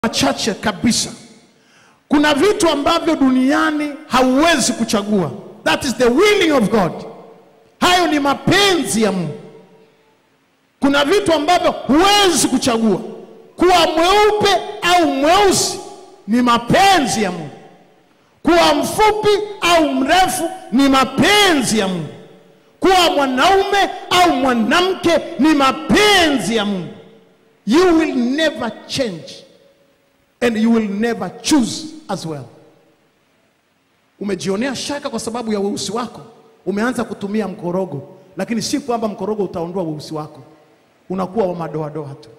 machache kabisa. Kuna vitu ambavyo duniani hauwezi kuchagua. That is the willing of God. Hayo ni mapenzi ya Mungu. Kuna vitu ambavyo huwezi kuchagua. Kuwa mweupe au mweusi ni mapenzi ya Mungu. Kuwa mfupi au mrefu ni mapenzi ya Mungu. Kuwa mwanaume au mwanamke ni mapenzi ya Mungu. You will never change and you will never choose as well. Umejionea shaka kwa sababu ya weusi wako, umeanza kutumia mkorogo, lakini si kwamba mkorogo utaondoa weusi wako, unakuwa wa madoadoa tu.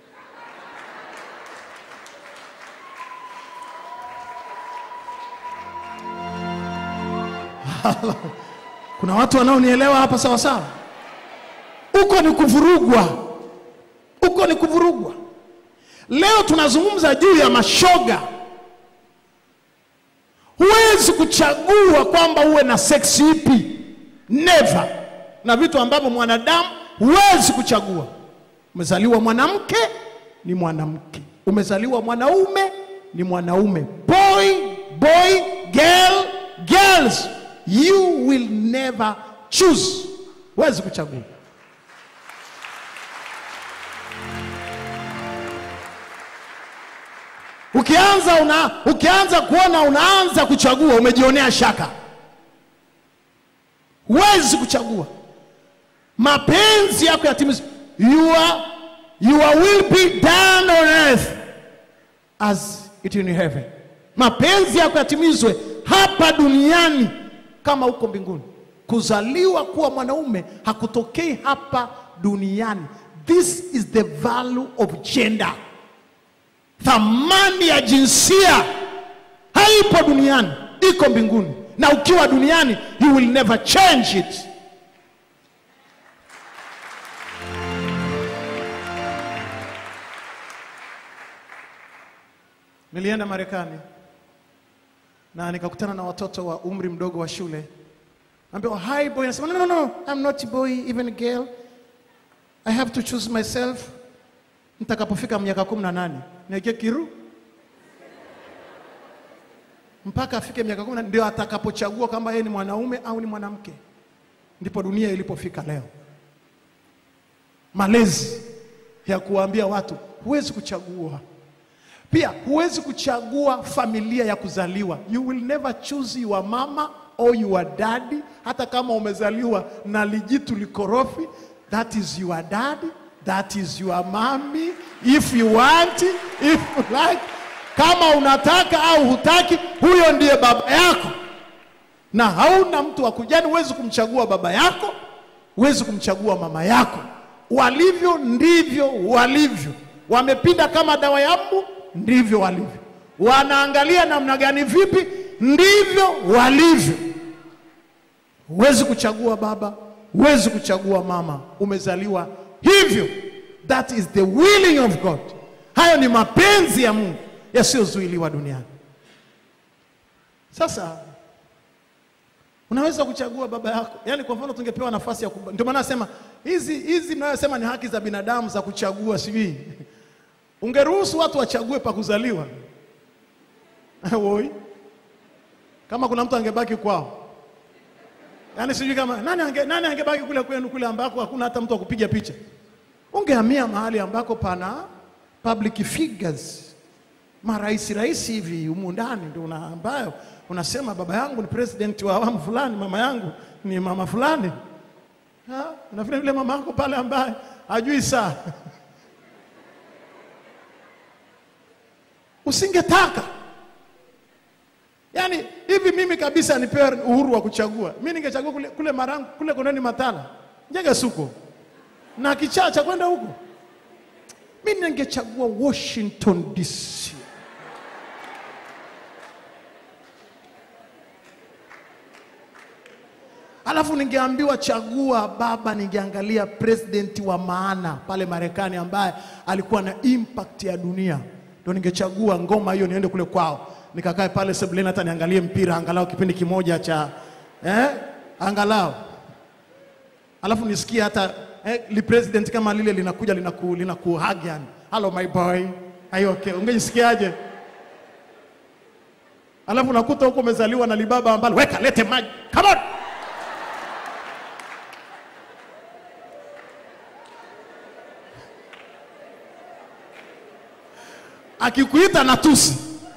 Kuna watu wanaonielewa hapa sawa sawa? Uko ni kuvurugwa, uko ni kuvurugwa. Leo tunazungumza juu ya mashoga. Huwezi kuchagua kwamba uwe na seksi ipi, never. Na vitu ambavyo mwanadamu huwezi kuchagua. Umezaliwa mwanamke ni mwanamke, umezaliwa mwanaume ni mwanaume, boy boy, girl girls. You will never choose, huwezi kuchagua. Ukianza una, ukianza kuona unaanza kuchagua, umejionea shaka. Huwezi kuchagua. Mapenzi yako yatimizwe. Your, your will be done on earth as it in heaven. Mapenzi yako yatimizwe hapa duniani kama huko mbinguni. Kuzaliwa kuwa mwanaume hakutokei hapa duniani. This is the value of gender. Thamani ya jinsia haipo duniani, iko mbinguni, na ukiwa duniani you will never change it. Nilienda Marekani na nikakutana na watoto wa umri mdogo wa shule, ambaye hi boy, nasema no, no, no, I'm not boy even girl, I have to choose myself nitakapofika miaka kumi na nane niweke kiru mpaka afike miaka kumi na ndio atakapochagua kama yeye ni mwanaume au ni mwanamke. Ndipo dunia ilipofika leo, malezi ya kuwaambia watu huwezi kuchagua. Pia huwezi kuchagua familia ya kuzaliwa. You will never choose your mama or your daddy, hata kama umezaliwa na lijitu likorofi. That is your daddy That is your mommy if you want, if you like. Kama unataka au hutaki, huyo ndiye baba yako, na hauna mtu wa kujani. Huwezi kumchagua baba yako, huwezi kumchagua mama yako. Walivyo ndivyo walivyo. Wamepinda kama dawa ya mbu, ndivyo walivyo. Wanaangalia namna gani, vipi, ndivyo walivyo. Huwezi kuchagua baba, huwezi kuchagua mama. Umezaliwa hivyo. That is the willing of God. Hayo ni mapenzi ya Mungu yasiyozuiliwa duniani. Sasa unaweza kuchagua baba yako, yaani kwa mfano tungepewa nafasi ya kuba... ndio maana nasema hizi hizi mnayosema ni haki za binadamu za kuchagua, sijui ungeruhusu watu wachague pa kuzaliwa woi, kama kuna mtu angebaki kwao, yaani sijui kama nani, ange, nani angebaki kule kwenu kule ambako hakuna hata mtu wa kupiga picha ungehamia mahali ambako pana public figures, marais rais hivi humu ndani, ndio una ambayo unasema baba yangu ni president wa awamu fulani, mama yangu ni mama fulani. Na vile vile mama yako pale ambaye hajui saa usingetaka yaani hivi mimi kabisa nipewe uhuru wa kuchagua, mi ningechagua kule, kule Marangu kule Kondeni Matala Njega Suko na kichaa cha kwenda huko, mi ningechagua Washington DC. Alafu ningeambiwa chagua baba, ningeangalia president wa maana pale Marekani ambaye alikuwa na impact ya dunia, ndo ningechagua ngoma hiyo niende kule kwao nikakae pale sebuleni hata niangalie mpira angalau kipindi kimoja cha eh, angalau alafu nisikie hata eh, li president kama lile linakuja linaku, linaku hug yani, hello my boy Ayo, okay. Ungejisikiaje? Alafu unakuta huko umezaliwa na libaba ambalo weka lete maji. Come on. Akikuita na tusi.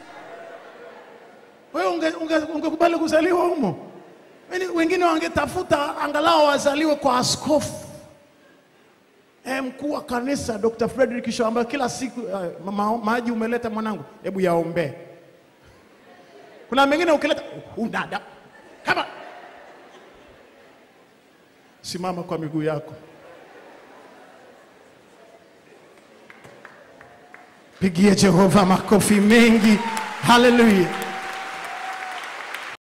Wewe ungekubali unge, unge ungekubali kuzaliwa humo? Yaani wengine wangetafuta angalau wazaliwe kwa askofu eh, mkuu wa kanisa Dr. Frederick Shaw ambaye kila siku eh, ma, maji umeleta mwanangu, hebu yaombee. Kuna mengine ukileta unada kama simama kwa miguu yako, pigie Jehova makofi mengi. Haleluya!